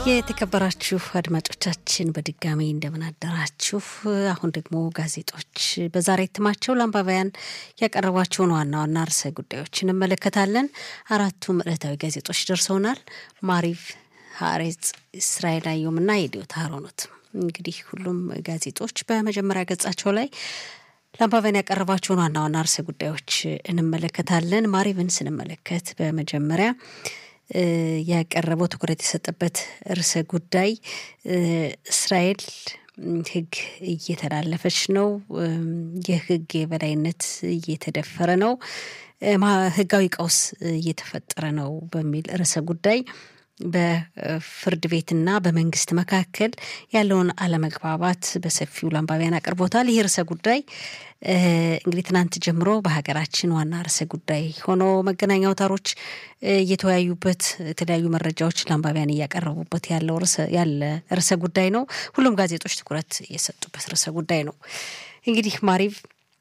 የተከበራችሁ አድማጮቻችን በድጋሚ እንደምን አደራችሁ። አሁን ደግሞ ጋዜጦች በዛሬ እትማቸው ለአንባቢያን ያቀረቧቸውን ዋና ዋና ርዕሰ ጉዳዮች እንመለከታለን። አራቱም ዕለታዊ ጋዜጦች ደርሰውናል። ማሪቭ፣ ሀሬጽ፣ እስራኤል አየሁም እና የዲዮታ ሀሮኖት። እንግዲህ ሁሉም ጋዜጦች በመጀመሪያ ገጻቸው ላይ ለአንባቢያን ያቀረቧቸውን ዋና ዋና ርዕሰ ጉዳዮች እንመለከታለን። ማሪቭን ስንመለከት በመጀመሪያ ያቀረበው ትኩረት የሰጠበት ርዕሰ ጉዳይ እስራኤል ሕግ እየተላለፈች ነው፣ የሕግ የበላይነት እየተደፈረ ነው፣ ሕጋዊ ቀውስ እየተፈጠረ ነው በሚል ርዕሰ ጉዳይ በፍርድ ቤትና በመንግስት መካከል ያለውን አለመግባባት በሰፊው ለአንባቢያን አቅርቦታል። ይህ ርዕሰ ጉዳይ እንግዲህ ትናንት ጀምሮ በሀገራችን ዋና ርዕሰ ጉዳይ ሆኖ መገናኛ አውታሮች እየተወያዩበት የተለያዩ መረጃዎች ለአንባቢያን እያቀረቡበት ያለው ያለ ርዕሰ ጉዳይ ነው። ሁሉም ጋዜጦች ትኩረት የሰጡበት ርዕሰ ጉዳይ ነው። እንግዲህ ማሪቭ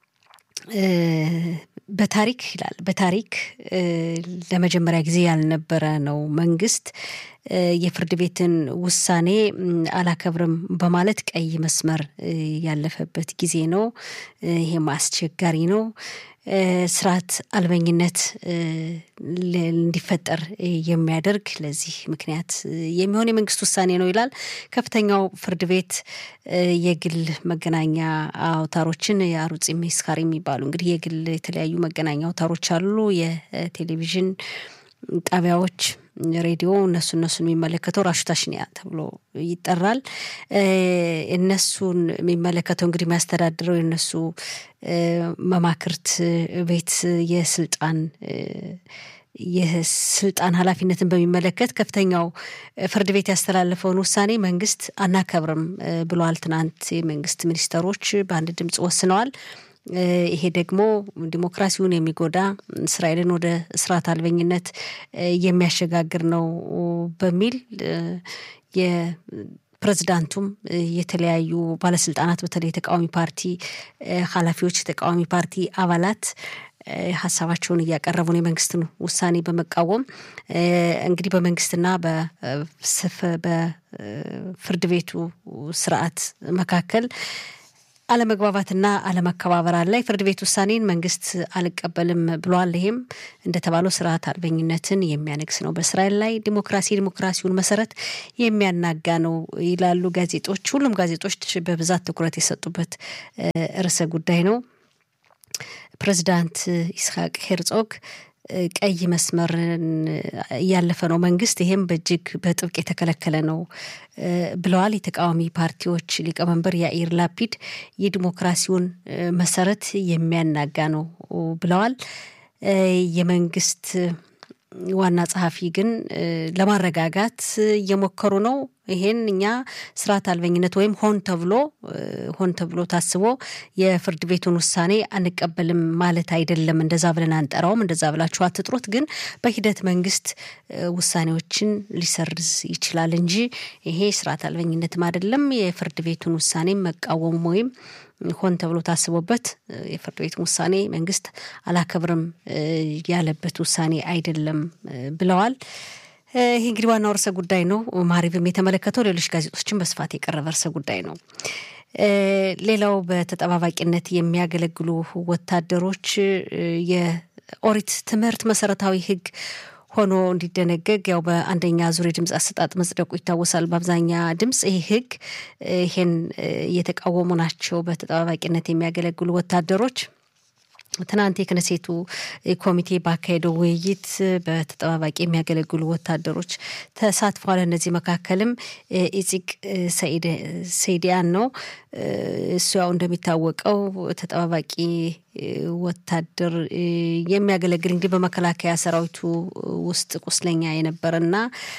በታሪክ ይላል በታሪክ ለመጀመሪያ ጊዜ ያልነበረ ነው መንግስት የፍርድ ቤትን ውሳኔ አላከብርም በማለት ቀይ መስመር ያለፈበት ጊዜ ነው። ይሄም አስቸጋሪ ነው። ስርዓት አልበኝነት እንዲፈጠር የሚያደርግ ለዚህ ምክንያት የሚሆን የመንግስት ውሳኔ ነው ይላል። ከፍተኛው ፍርድ ቤት የግል መገናኛ አውታሮችን የአሩጽ ሜስካር የሚባሉ እንግዲህ የግል የተለያዩ መገናኛ አውታሮች አሉ። የቴሌቪዥን ጣቢያዎች፣ ሬዲዮ እነሱ እነሱን የሚመለከተው ራሹታሽኒያ ተብሎ ይጠራል። እነሱን የሚመለከተው እንግዲህ የሚያስተዳድረው የነሱ መማክርት ቤት የስልጣን የስልጣን ኃላፊነትን በሚመለከት ከፍተኛው ፍርድ ቤት ያስተላለፈውን ውሳኔ መንግስት አናከብርም ብሏል። ትናንት የመንግስት ሚኒስተሮች በአንድ ድምፅ ወስነዋል። ይሄ ደግሞ ዲሞክራሲውን የሚጎዳ እስራኤልን ወደ ስርዓት አልበኝነት የሚያሸጋግር ነው በሚል የፕሬዝዳንቱም የተለያዩ ባለስልጣናት በተለይ የተቃዋሚ ፓርቲ ኃላፊዎች፣ የተቃዋሚ ፓርቲ አባላት ሀሳባቸውን እያቀረቡ ነው። የመንግስትን ውሳኔ በመቃወም እንግዲህ በመንግስትና በፍርድ ቤቱ ስርዓት መካከል አለመግባባትና አለመከባበር አለ። የፍርድ ቤት ውሳኔን መንግስት አልቀበልም ብሏል። ይሄም እንደተባለው ስርዓት አልበኝነትን የሚያነግስ ነው፣ በእስራኤል ላይ ዲሞክራሲ ዲሞክራሲውን መሰረት የሚያናጋ ነው ይላሉ ጋዜጦች። ሁሉም ጋዜጦች በብዛት ትኩረት የሰጡበት ርዕሰ ጉዳይ ነው። ፕሬዚዳንት ይስሐቅ ሄርጾግ ቀይ መስመርን እያለፈ ነው መንግስት፣ ይሄም በእጅግ በጥብቅ የተከለከለ ነው ብለዋል። የተቃዋሚ ፓርቲዎች ሊቀመንበር ያኢር ላፒድ የዲሞክራሲውን መሰረት የሚያናጋ ነው ብለዋል። የመንግስት ዋና ጸሐፊ ግን ለማረጋጋት እየሞከሩ ነው። ይሄን እኛ ስርዓት አልበኝነት ወይም ሆን ተብሎ ሆን ተብሎ ታስቦ የፍርድ ቤቱን ውሳኔ አንቀበልም ማለት አይደለም። እንደዛ ብለን አንጠራውም። እንደዛ ብላችሁ አትጥሩት። ግን በሂደት መንግስት ውሳኔዎችን ሊሰርዝ ይችላል እንጂ ይሄ ስርዓት አልበኝነትም አይደለም። የፍርድ ቤቱን ውሳኔ መቃወም ወይም ሆን ተብሎ ታስቦበት የፍርድ ቤቱን ውሳኔ መንግስት አላከብርም ያለበት ውሳኔ አይደለም ብለዋል። ይህ እንግዲህ ዋናው ርዕሰ ጉዳይ ነው። ማሪብም የተመለከተው ሌሎች ጋዜጦችን በስፋት የቀረበ ርዕሰ ጉዳይ ነው። ሌላው በተጠባባቂነት የሚያገለግሉ ወታደሮች የኦሪት ትምህርት መሰረታዊ ሕግ ሆኖ እንዲደነገግ ያው በአንደኛ ዙር የድምፅ አሰጣጥ መጽደቁ ይታወሳል። በአብዛኛ ድምፅ ይህ ሕግ ይሄን እየተቃወሙ ናቸው። በተጠባባቂነት የሚያገለግሉ ወታደሮች ትናንት የክነሴቱ ኮሚቴ ባካሄደው ውይይት በተጠባባቂ የሚያገለግሉ ወታደሮች ተሳትፏል። እነዚህ መካከልም ኢፂቅ ሰይዲያን ነው። እሱ ያው እንደሚታወቀው ተጠባባቂ ወታደር የሚያገለግል እንግዲህ በመከላከያ ሰራዊቱ ውስጥ ቁስለኛ የነበረና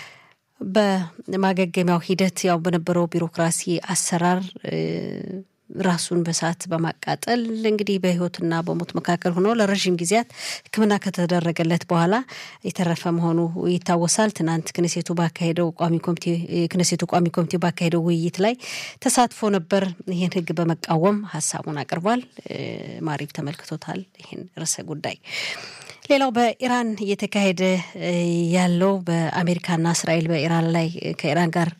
በማገገሚያው ሂደት ያው በነበረው ቢሮክራሲ አሰራር ራሱን በሳት በማቃጠል እንግዲህ በህይወትና በሞት መካከል ሆኖ ለረዥም ጊዜያት ሕክምና ከተደረገለት በኋላ የተረፈ መሆኑ ይታወሳል። ትናንት ክነሴቱ ባካሄደው ቋሚ ኮሚቴ ክነሴቱ ቋሚ ኮሚቴ ባካሄደው ውይይት ላይ ተሳትፎ ነበር። ይህን ሕግ በመቃወም ሀሳቡን አቅርቧል። ማሪብ ተመልክቶታል ይህን ርዕሰ ጉዳይ። ሌላው በኢራን እየተካሄደ ያለው በአሜሪካና እስራኤል በኢራን ላይ ከኢራን ጋር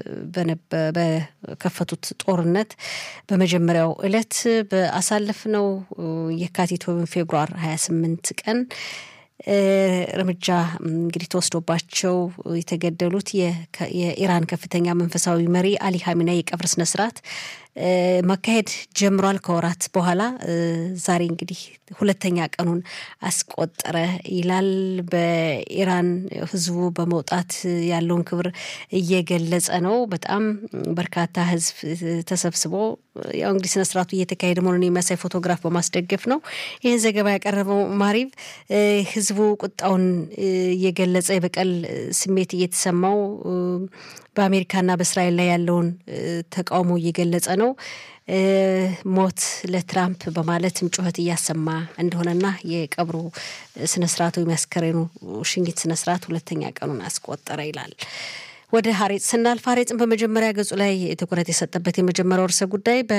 በከፈቱት ጦርነት በመጀመሪያው ዕለት በአሳለፍነው የካቲት ወይም ፌብሩዋር 28 ቀን እርምጃ እንግዲህ ተወስዶባቸው የተገደሉት የኢራን ከፍተኛ መንፈሳዊ መሪ አሊ ሀሚና የቀብር ስነስርዓት መካሄድ ጀምሯል። ከወራት በኋላ ዛሬ እንግዲህ ሁለተኛ ቀኑን አስቆጠረ ይላል። በኢራን ሕዝቡ በመውጣት ያለውን ክብር እየገለጸ ነው። በጣም በርካታ ሕዝብ ተሰብስቦ ያው እንግዲህ ስነስርዓቱ እየተካሄደ መሆኑን የሚያሳይ ፎቶግራፍ በማስደገፍ ነው ይህን ዘገባ ያቀረበው ማሪቭ። ሕዝቡ ቁጣውን እየገለጸ የበቀል ስሜት እየተሰማው በአሜሪካና በእስራኤል ላይ ያለውን ተቃውሞ እየገለጸ ነው። ሞት ለትራምፕ በማለትም ጩኸት እያሰማ እንደሆነና የቀብሩ ስነስርዓቱ የሚያስከሬኑ ሽኝት ስነስርዓት ሁለተኛ ቀኑን አስቆጠረ ይላል። ወደ ሀሬጽ ስናልፍ ሀሬጽን በመጀመሪያ ገጹ ላይ ትኩረት የሰጠበት የመጀመሪያው ርዕሰ ጉዳይ በ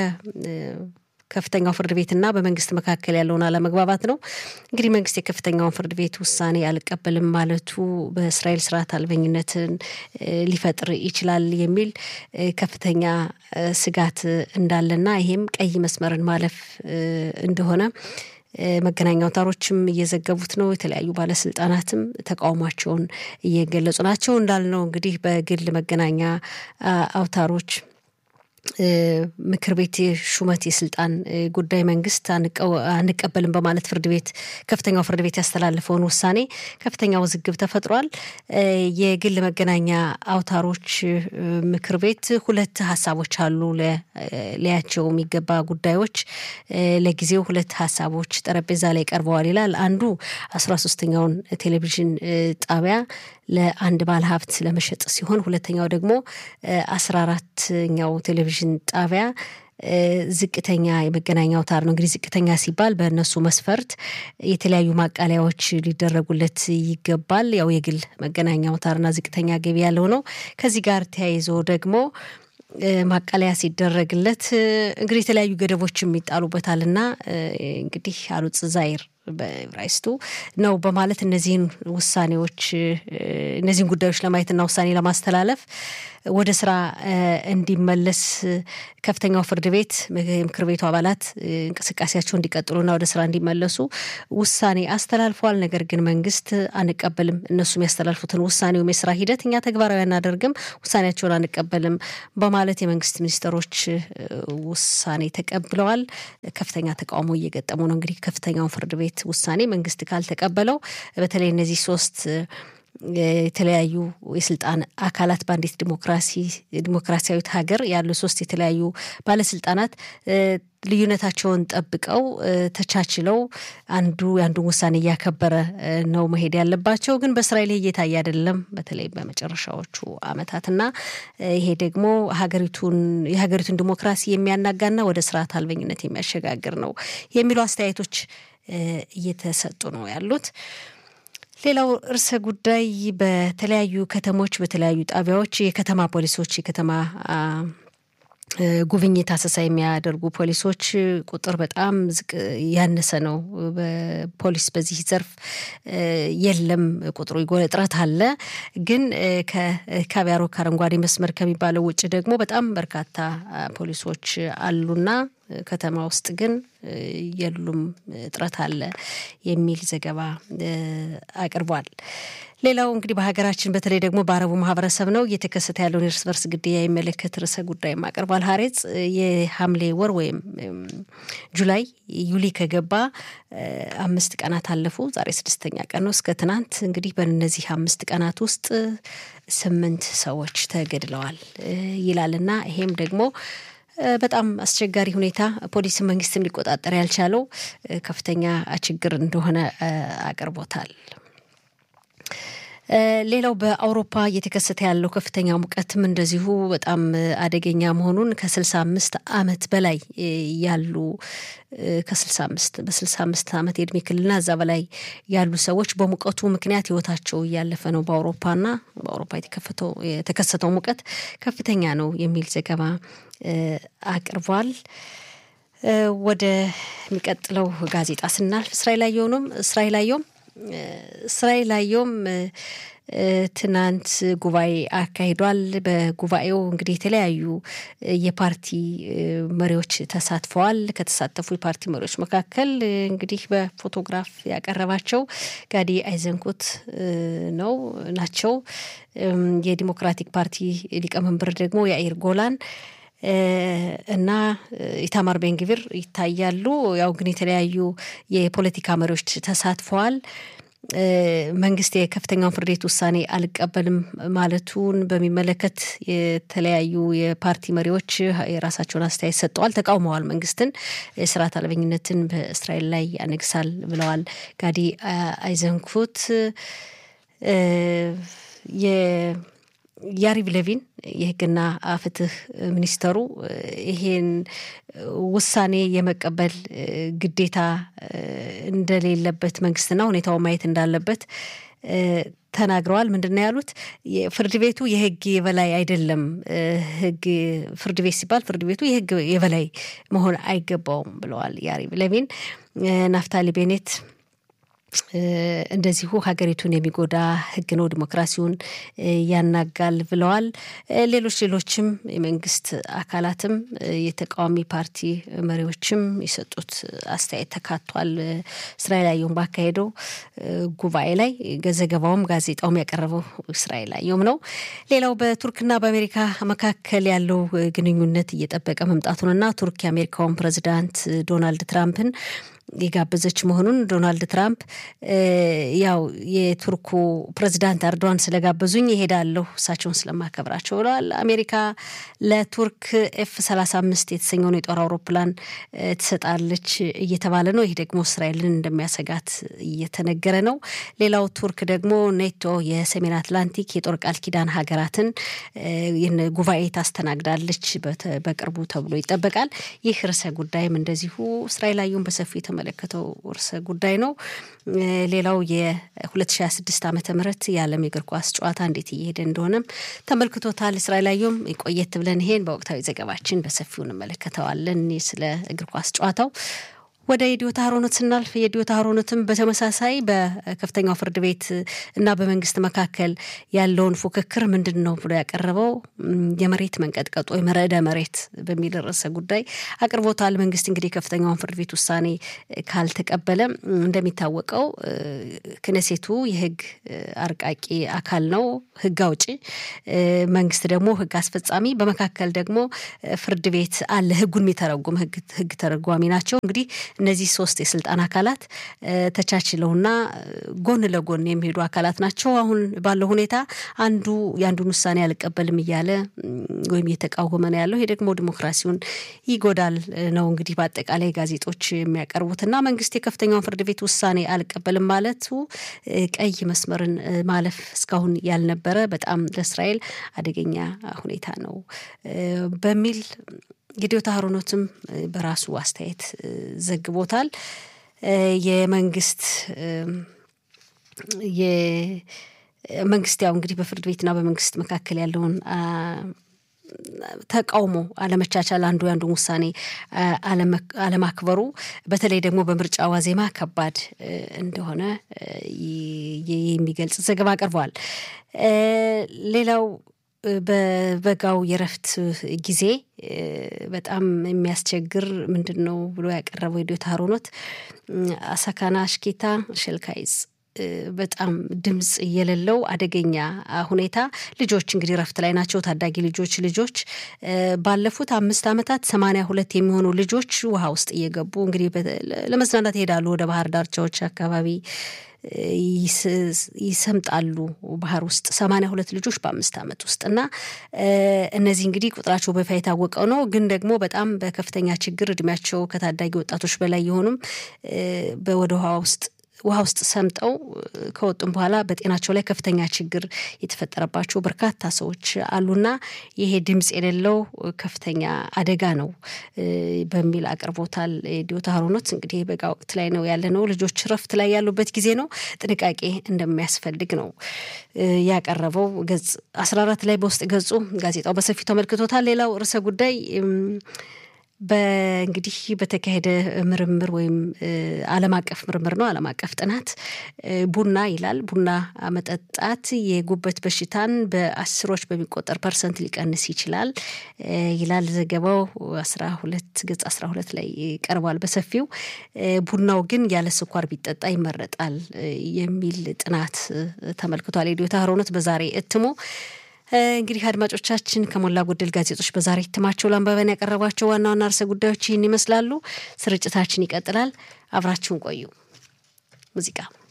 ከፍተኛው ፍርድ ቤትና በመንግስት መካከል ያለውን አለመግባባት ነው። እንግዲህ መንግስት የከፍተኛውን ፍርድ ቤት ውሳኔ አልቀበልም ማለቱ በእስራኤል ስርዓት አልበኝነትን ሊፈጥር ይችላል የሚል ከፍተኛ ስጋት እንዳለና ይሄም ቀይ መስመርን ማለፍ እንደሆነ መገናኛ አውታሮችም እየዘገቡት ነው። የተለያዩ ባለስልጣናትም ተቃውሟቸውን እየገለጹ ናቸው። እንዳልነው እንግዲህ በግል መገናኛ አውታሮች ምክር ቤት የሹመት የስልጣን ጉዳይ መንግስት አንቀበልም በማለት ፍርድ ቤት ከፍተኛው ፍርድ ቤት ያስተላለፈውን ውሳኔ ከፍተኛ ውዝግብ ተፈጥሯል። የግል መገናኛ አውታሮች ምክር ቤት ሁለት ሀሳቦች አሉ ሊያቸው የሚገባ ጉዳዮች ለጊዜው ሁለት ሀሳቦች ጠረጴዛ ላይ ቀርበዋል ይላል። አንዱ አስራ ሶስተኛውን ቴሌቪዥን ጣቢያ ለአንድ ባለ ሀብት ለመሸጥ ሲሆን ሁለተኛው ደግሞ አስራ አራተኛው ቴሌቪዥን ጣቢያ ዝቅተኛ የመገናኛ አውታር ነው። እንግዲህ ዝቅተኛ ሲባል በእነሱ መስፈርት የተለያዩ ማቃለያዎች ሊደረጉለት ይገባል። ያው የግል መገናኛ አውታርና ዝቅተኛ ገቢ ያለው ነው። ከዚህ ጋር ተያይዞ ደግሞ ማቃለያ ሲደረግለት እንግዲህ የተለያዩ ገደቦችም ይጣሉበታልና እንግዲህ አሉጽ ዛይር በዕብራይስጡ ነው በማለት እነዚህን ውሳኔዎች እነዚህን ጉዳዮች ለማየትና ውሳኔ ለማስተላለፍ ወደ ስራ እንዲመለስ ከፍተኛው ፍርድ ቤት የምክር ቤቱ አባላት እንቅስቃሴያቸው እንዲቀጥሉና ወደ ስራ እንዲመለሱ ውሳኔ አስተላልፈዋል። ነገር ግን መንግስት አንቀበልም፣ እነሱ የሚያስተላልፉትን ውሳኔ ወይም የስራ ሂደት እኛ ተግባራዊ አናደርግም፣ ውሳኔያቸውን አንቀበልም በማለት የመንግስት ሚኒስትሮች ውሳኔ ተቀብለዋል። ከፍተኛ ተቃውሞ እየገጠሙ ነው። እንግዲህ ከፍተኛውን ፍርድ ቤት ውሳኔ መንግስት ካልተቀበለው በተለይ እነዚህ ሶስት የተለያዩ የስልጣን አካላት በአንዲት ዲሞክራሲ ዲሞክራሲያዊት ሀገር ያሉ ሶስት የተለያዩ ባለስልጣናት ልዩነታቸውን ጠብቀው ተቻችለው አንዱ የአንዱን ውሳኔ እያከበረ ነው መሄድ ያለባቸው። ግን በእስራኤል እየታየ አይደለም፣ በተለይ በመጨረሻዎቹ አመታትና ይሄ ደግሞ ሀገሪቱን የሀገሪቱን ዲሞክራሲ የሚያናጋና ወደ ስርዓት አልበኝነት የሚያሸጋግር ነው የሚሉ አስተያየቶች እየተሰጡ ነው ያሉት። ሌላው ርዕሰ ጉዳይ በተለያዩ ከተሞች በተለያዩ ጣቢያዎች የከተማ ፖሊሶች የከተማ ጉብኝት አሰሳ የሚያደርጉ ፖሊሶች ቁጥር በጣም ዝቅ ያነሰ ነው። በፖሊስ በዚህ ዘርፍ የለም፣ ቁጥሩ እጥረት አለ። ግን ከካቢያሮክ አረንጓዴ መስመር ከሚባለው ውጭ ደግሞ በጣም በርካታ ፖሊሶች አሉና ከተማ ውስጥ ግን የሉም፣ እጥረት አለ የሚል ዘገባ አቅርቧል። ሌላው እንግዲህ በሀገራችን በተለይ ደግሞ በአረቡ ማህበረሰብ ነው እየተከሰተ ያለውን የእርስ በርስ ግድያ የሚመለከት ርዕሰ ጉዳይም አቅርቧል። ሀሬጽ የሐምሌ ወር ወይም ጁላይ ዩሊ ከገባ አምስት ቀናት አለፉ። ዛሬ ስድስተኛ ቀን ነው። እስከ ትናንት እንግዲህ በእነዚህ አምስት ቀናት ውስጥ ስምንት ሰዎች ተገድለዋል ይላልና ይሄም ደግሞ በጣም አስቸጋሪ ሁኔታ ፖሊስ መንግስትም ሊቆጣጠር ያልቻለው ከፍተኛ ችግር እንደሆነ አቅርቦታል። ሌላው በአውሮፓ እየተከሰተ ያለው ከፍተኛ ሙቀትም እንደዚሁ በጣም አደገኛ መሆኑን ከስልሳ አምስት ዓመት በላይ ያሉ ከስልሳ አምስት በስልሳ አምስት ዓመት የእድሜ ክልልና እዛ በላይ ያሉ ሰዎች በሙቀቱ ምክንያት ህይወታቸው እያለፈ ነው። በአውሮፓና በአውሮፓ የተከሰተው ሙቀት ከፍተኛ ነው የሚል ዘገባ አቅርቧል። ወደ የሚቀጥለው ጋዜጣ ስናልፍ እስራኤል አየሁንም እስራኤል አየሁም እስራኤል አየሁም ትናንት ጉባኤ አካሂዷል። በጉባኤው እንግዲህ የተለያዩ የፓርቲ መሪዎች ተሳትፈዋል። ከተሳተፉ የፓርቲ መሪዎች መካከል እንግዲህ በፎቶግራፍ ያቀረባቸው ጋዲ አይዘንኩት ነው ናቸው። የዲሞክራቲክ ፓርቲ ሊቀመንበር ደግሞ የአይር ጎላን እና ኢታማር ቤንግቪር ይታያሉ። ያው ግን የተለያዩ የፖለቲካ መሪዎች ተሳትፈዋል። መንግስት የከፍተኛውን ፍርድ ቤት ውሳኔ አልቀበልም ማለቱን በሚመለከት የተለያዩ የፓርቲ መሪዎች የራሳቸውን አስተያየት ሰጥተዋል፣ ተቃውመዋል። መንግስትን የስርዓት አልበኝነትን በእስራኤል ላይ ያነግሳል ብለዋል። ጋዲ አይዘንኩት ያሪቭ ለቪን የህግና ፍትህ ሚኒስተሩ ይሄን ውሳኔ የመቀበል ግዴታ እንደሌለበት መንግስትና ሁኔታው ማየት እንዳለበት ተናግረዋል። ምንድን ነው ያሉት? ፍርድ ቤቱ የህግ የበላይ አይደለም። ህግ ፍርድ ቤት ሲባል ፍርድ ቤቱ የህግ የበላይ መሆን አይገባውም ብለዋል ያሪቭ ለቪን። ናፍታሊ ቤኔት እንደዚሁ ሀገሪቱን የሚጎዳ ህግ ነው፣ ዲሞክራሲውን ያናጋል ብለዋል። ሌሎች ሌሎችም የመንግስት አካላትም የተቃዋሚ ፓርቲ መሪዎችም የሰጡት አስተያየት ተካቷል። እስራኤል አየሁም ባካሄደው ጉባኤ ላይ ዘገባውም ጋዜጣውም ያቀረበው እስራኤል አየሁም ነው። ሌላው በቱርክና በአሜሪካ መካከል ያለው ግንኙነት እየጠበቀ መምጣቱንና ቱርክ የአሜሪካውን ፕሬዚዳንት ዶናልድ ትራምፕን የጋበዘች መሆኑን ዶናልድ ትራምፕ ያው የቱርኩ ፕሬዚዳንት ኤርዶዋን ስለጋበዙኝ ይሄዳለሁ እሳቸውን ስለማከብራቸው ብለዋል። አሜሪካ ለቱርክ ኤፍ ሰላሳ አምስት የተሰኘውን የጦር አውሮፕላን ትሰጣለች እየተባለ ነው። ይህ ደግሞ እስራኤልን እንደሚያሰጋት እየተነገረ ነው። ሌላው ቱርክ ደግሞ ኔቶ የሰሜን አትላንቲክ የጦር ቃል ኪዳን ሀገራትን ይህን ጉባኤ ታስተናግዳለች በቅርቡ ተብሎ ይጠበቃል። ይህ ርዕሰ ጉዳይም እንደዚሁ እስራኤል አየሁን በሰፊው የተመለከተው ርዕሰ ጉዳይ ነው። ሌላው የ2026 ዓመተ ምህረት የዓለም የእግር ኳስ ጨዋታ እንዴት እየሄደ እንደሆነም ተመልክቶታል። እስራኤል አየሁም ቆየት ብለን ይሄን በወቅታዊ ዘገባችን በሰፊው እንመለከተዋለን። ስለ እግር ኳስ ጨዋታው ወደ የዲዮታ ሀሮኖት ስናልፍ የዲዮታ ሀሮኖትም በተመሳሳይ በከፍተኛው ፍርድ ቤት እና በመንግስት መካከል ያለውን ፉክክር ምንድን ነው ብሎ ያቀረበው የመሬት መንቀጥቀጥ ወይም ርዕደ መሬት በሚል ርዕሰ ጉዳይ አቅርቦታል። መንግስት እንግዲህ ከፍተኛውን ፍርድ ቤት ውሳኔ ካልተቀበለ እንደሚታወቀው ክነሴቱ የህግ አርቃቂ አካል ነው፣ ህግ አውጪ፣ መንግስት ደግሞ ህግ አስፈጻሚ፣ በመካከል ደግሞ ፍርድ ቤት አለ፣ ህጉን የሚተረጉም ህግ ተረጓሚ ናቸው እንግዲህ እነዚህ ሶስት የስልጣን አካላት ተቻችለውና ጎን ለጎን የሚሄዱ አካላት ናቸው። አሁን ባለው ሁኔታ አንዱ የአንዱን ውሳኔ አልቀበልም እያለ ወይም እየተቃወመ ነው ያለው። ይሄ ደግሞ ዲሞክራሲውን ይጎዳል ነው እንግዲህ በአጠቃላይ ጋዜጦች የሚያቀርቡትና መንግስት የከፍተኛውን ፍርድ ቤት ውሳኔ አልቀበልም ማለቱ ቀይ መስመርን ማለፍ እስካሁን ያልነበረ በጣም ለእስራኤል አደገኛ ሁኔታ ነው በሚል የዲዮታ ሀሮኖትም በራሱ አስተያየት ዘግቦታል። የመንግስት የመንግስት ያው እንግዲህ በፍርድ ቤትና በመንግስት መካከል ያለውን ተቃውሞ አለመቻቻል፣ አንዱ የአንዱን ውሳኔ አለማክበሩ በተለይ ደግሞ በምርጫ ዋዜማ ከባድ እንደሆነ የሚገልጽ ዘገባ አቅርበዋል። ሌላው በበጋው የረፍት ጊዜ በጣም የሚያስቸግር ምንድን ነው ብሎ ያቀረበው የዲዮታ ሀሮኖት አሳካና አሽኬታ ሸልካይዝ በጣም ድምፅ የሌለው አደገኛ ሁኔታ ልጆች እንግዲህ ረፍት ላይ ናቸው። ታዳጊ ልጆች ልጆች ባለፉት አምስት ዓመታት ሰማንያ ሁለት የሚሆኑ ልጆች ውሃ ውስጥ እየገቡ እንግዲህ ለመዝናናት ይሄዳሉ ወደ ባህር ዳርቻዎች አካባቢ ይሰምጣሉ ባህር ውስጥ ሰማንያ ሁለት ልጆች በአምስት ዓመት ውስጥ እና እነዚህ እንግዲህ ቁጥራቸው በይፋ የታወቀው ነው። ግን ደግሞ በጣም በከፍተኛ ችግር እድሜያቸው ከታዳጊ ወጣቶች በላይ የሆኑም ወደ ውሃ ውስጥ ውሃ ውስጥ ሰምጠው ከወጡም በኋላ በጤናቸው ላይ ከፍተኛ ችግር የተፈጠረባቸው በርካታ ሰዎች አሉና ይሄ ድምፅ የሌለው ከፍተኛ አደጋ ነው በሚል አቅርቦታል። ዲዮታ ሀሮኖት እንግዲህ በጋ ወቅት ላይ ነው ያለ ነው። ልጆች ረፍት ላይ ያሉበት ጊዜ ነው። ጥንቃቄ እንደሚያስፈልግ ነው ያቀረበው። ገጽ አስራ አራት ላይ በውስጥ ገጹ ጋዜጣው በሰፊው ተመልክቶታል። ሌላው ርዕሰ ጉዳይ በእንግዲህ በተካሄደ ምርምር ወይም ዓለም አቀፍ ምርምር ነው፣ ዓለም አቀፍ ጥናት ቡና ይላል ቡና መጠጣት የጉበት በሽታን በአስሮች በሚቆጠር ፐርሰንት ሊቀንስ ይችላል ይላል ዘገባው። አስራ ሁለት ገጽ አስራ ሁለት ላይ ቀርቧል በሰፊው። ቡናው ግን ያለ ስኳር ቢጠጣ ይመረጣል የሚል ጥናት ተመልክቷል። የዲዮታ ሀሮነት በዛሬ እትሙ እንግዲህ አድማጮቻችን ከሞላ ጎደል ጋዜጦች በዛሬ እትማቸው ለአንባቢያን ያቀረቧቸው ዋና ዋና ርዕሰ ጉዳዮች ይህን ይመስላሉ። ስርጭታችን ይቀጥላል። አብራችሁን ቆዩ። ሙዚቃ